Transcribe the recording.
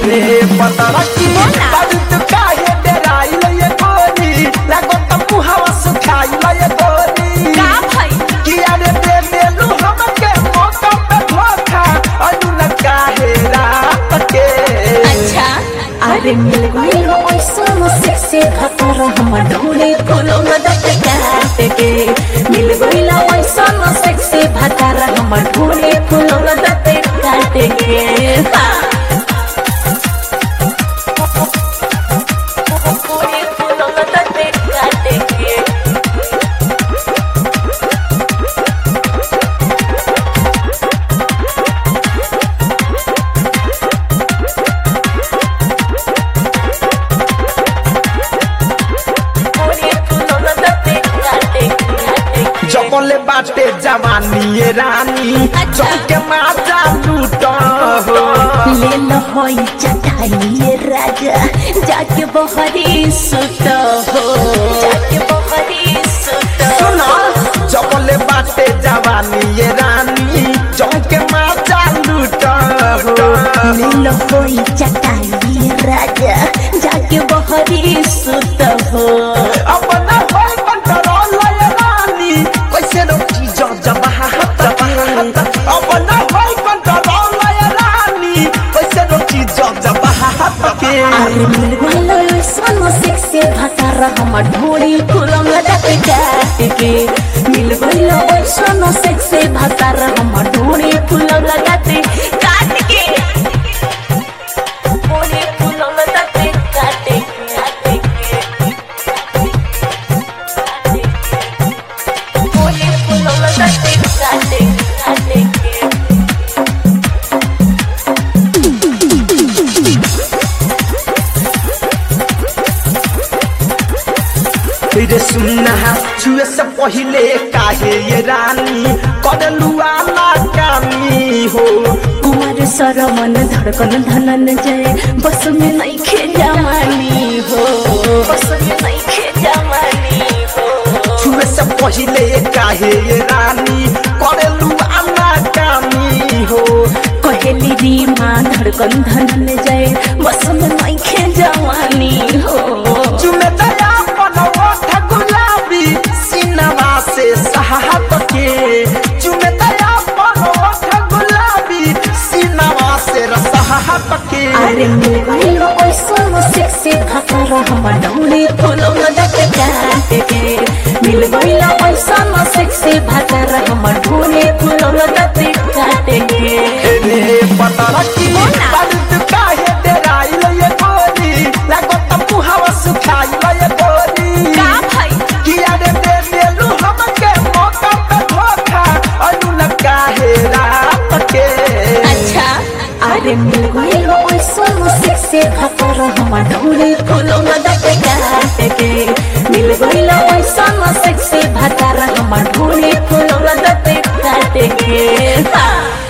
रे पतरा की बारूद काहे डेराइल ये गोरी लागो त मुहावा सुखाइल ये गोरी का भाई किया रे दे देलू हमके मौका पे धोखा अनु न काहे रात के अच्छा अरे मिल गई हो ऐसा से खतर हम ढूंढे फूलों में दत काट के मिल गई हो ऐसा से भतर हम ढूंढे फूलों में दत काट के हाँ। ढूंढे फूलों में दत काट के ढूंढे फूलों में दत काट के जबले बाटे जवानी ये रानी अच्छा। चौके माजा लूट हो ले लो होई चटाई राजा जाके बहरी सुत हो जाके बहरी सुत सुनो जबले बाटे जवानी ये रानी चौके माजा लूट हो ले लो होई चटाई राजा जाके बहरी सुत हो अपना होई कंट्रोल ये रानी कैसे रोकी जो जबहा जबहा अपना होई कंट्रोल ये रानी कैसे रोकी जो जबहा के अरे मिल गइलो सोनो सेक्सी भतर हम ढोड़ी फूलों में दत काट के मिल गइलो सोनो सेक्सी भतर हम ढोड़ी फूलों में दत काट के ढोड़ी फूलों में दत काट के काट के ढोड़ी फूलों में दत काट के काट के फिर सुनना छुए से पहले काहे ये रानी करलू आला कामी हो कुमार सरमन धड़कन धनन जय बस में नहीं खे जमानी हो बस में नहीं खे जमानी हो छुए से पहले काहे ये रानी करलू आला कामी हो कहेली री माँ धड़कन धनन जय बस में नहीं खे जवानी हो चुमे दया पनवठ गुलाबी सिनवा से सहात के चुमे दया पनवठ गुलाबी सिनवा से रसहात के अरे मिल गई हो ऐसा सेक्सी भतर हम डौली फूलों में दत काट के मिल गई हो ऐसा सेक्सी भतर हम ढूंढे फूलों में दत काट के रे पतरा की बारूद काहे डेराइल ये गोरी लागो त मुहावा सुखाइल ये गोरी का भाई किया रे दे देलू हमके मौका पे धोखा अनु न काहे रात के अच्छा अरे मिल गई हो ऐसा सेक्सी भतर हम ढूंढे फूलों में दत काट के मिल गई हो ऐसा सेक्सी भतर हम ढूंढे फूलों में दत काट के हाँ।